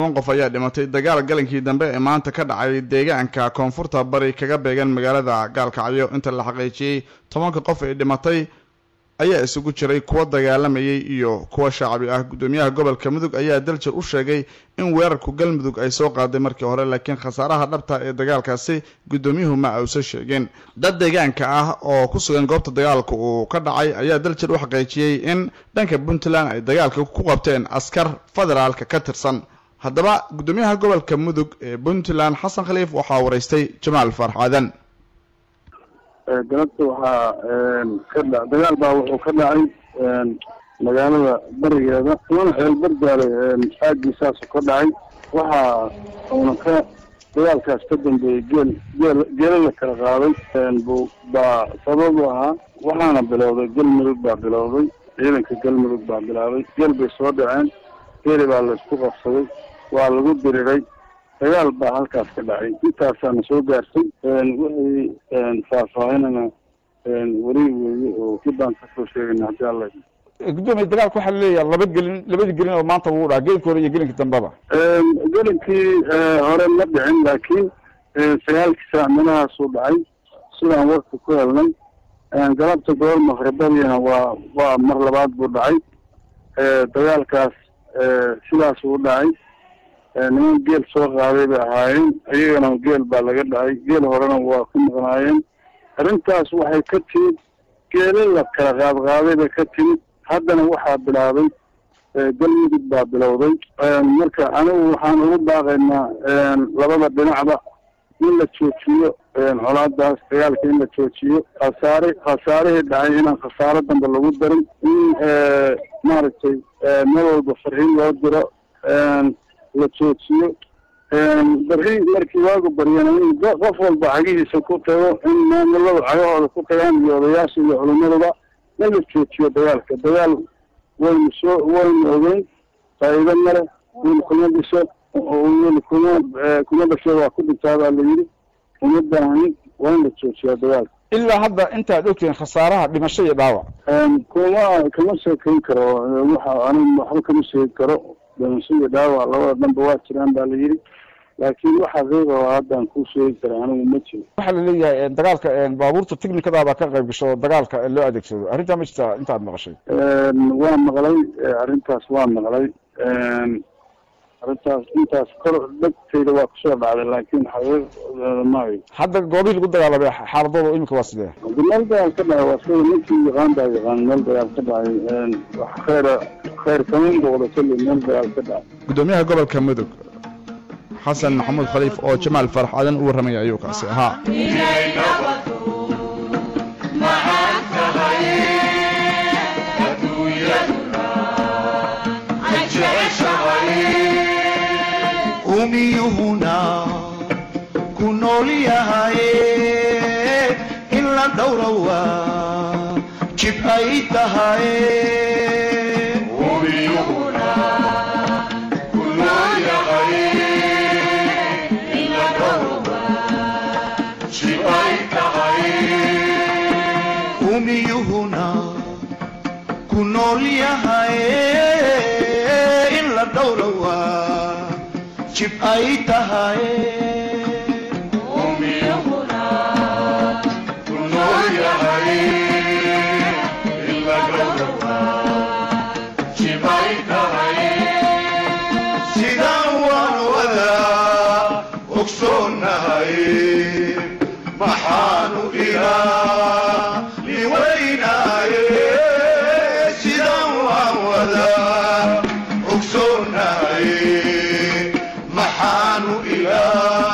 toban qof ayaa dhimatay dagaal galankii dambe ee maanta ka dhacay deegaanka koonfurta bari kaga beegan magaalada gaalkacyo inta la xaqiijiyey tobanka qof ee dhimatay ayaa isugu jiray kuwa dagaalamayay iyo kuwa shacbi ah guddoomiyaha gobolka mudug ayaa daljir u sheegay in weerarku galmudug ay soo qaaday markii hore laakiin khasaaraha dhabta ee dagaalkaasi guddoomiyuhu ma ausa sheegeen dad deegaanka ah oo ku sugan goobta dagaalka uu ka dhacay ayaa daljir u xaqiijiyey in dhanka puntland ay dagaalka ku qabteen askar federaalka ka tirsan haddaba guddoomiyaha gobolka mudug ee puntland xasan khaliif waxaa waraystay jamaal farxaadan galabta waxaa ka dha dagaal baa wuxuu ka dhacay magaalada barigeeda mana xeel bardaale aagiisaasu ka dhacay waxaa uuna ka dagaalkaas ka dambeeyey geel geel geela la kala qaaday bu baa sabab u ahaa waxaana bilowday galmudug baa bilowday ciidanka galmudug baa bilaabay geel bay soo dhaceen geeli baa la isku qabsaday waa lagu diriray dagaal baa halkaas ka dhacay intaasaana soo gaartay wixii faahfaahinana weli weeye oo kibaan kasoo sheegayna haddii alla gudoomiye dagaalka waxaa laleeyahay laba gelin labadii gelin oo maanta wuu dhaca gelinka hore iyo gelinka dambeba gelinkii hore ma dhicin laakiin sagaalkii saac meelahaasuu dhacay sidaan warka ku helnay galabta gobol maqribadiina waa waa mar labaad buu dhacay dagaalkaas sidaasuu u dhacay niman geel soo qaaday bay ahaayeen iyagana geel baa laga dhacay geel horena waa ku maqnaayeen arrintaas waxay ka timid geelo la kala qaadqaaday bay ka timid haddana waxaa bilaabay galmudug baa bilowday marka anigu waxaan ugu baaqaynaa labada dhinacba in la joojiyo colaadaas dagaalka in la joojiyo khasaare khasaarihii dhacay inaan khasaaro dambe lagu darin in maaragtay meel walba farxiin loo diro la joojiyo bari markii waagu baryana in qof walba cagihiisa ku tago in maamulada cagahooda ku tagaan iyo odayaasha iyo culimaduba in la joojiyo dagaalka dagaal waynu soo waynu ogeyn faa'iido male wiil kuma dhiso wiil kuma kuma dhasho waa ku dhintaa baa la yidhi uma baahnin waa in la joojiyaa dagaalka ilaa hadda intaad ogtihiin khasaaraha dhimasho iyo dhaawac kuma kama sheekeyn karo waxa anigu waxba kama sheegi karo dhimasho iyo dhaawac labada dhanba waa jiraan baa la yidhi laakiin wax xaqiiqa oo haddaan kuu sheegi kara anigu ma jiro waxaa laleeyahay dagaalka baabuurta technicadaabaa ka qayb gasho dagaalka loo adeegsado arrintaa ma jirtaa intaad maqashay waa maqlay arrintaas waa maqlay arrintaas intaas kor dhegtayda waa kusoo dhacday laakiin xaqiiq maayo hadda goobihii lagu dagaalamay xaaladooda imika waa sidee meel dagaal ka dhacay waa sida ninkii yaqaan baa yaqaan meel dagaal ka dhacay wax khayra khayr kama muuqdo kulli meel dagaal ka dhacay guddoomiyaha gobolka mudug xasan maxamuud khaliif oo jamaal farax aadan u warramaya ayuu kaasi ahaa umiyuhuna ku nool yahaye in la dhowrawa jib ay tahaye umiyuhuna ku nool yahaye in la dhowrawa jib ay tahaye sidaan waan wadaa ogsoonahay maxaanu ilaa liwaynaaye sidaan waan wadaa ogsoonahay maxaanu ilaa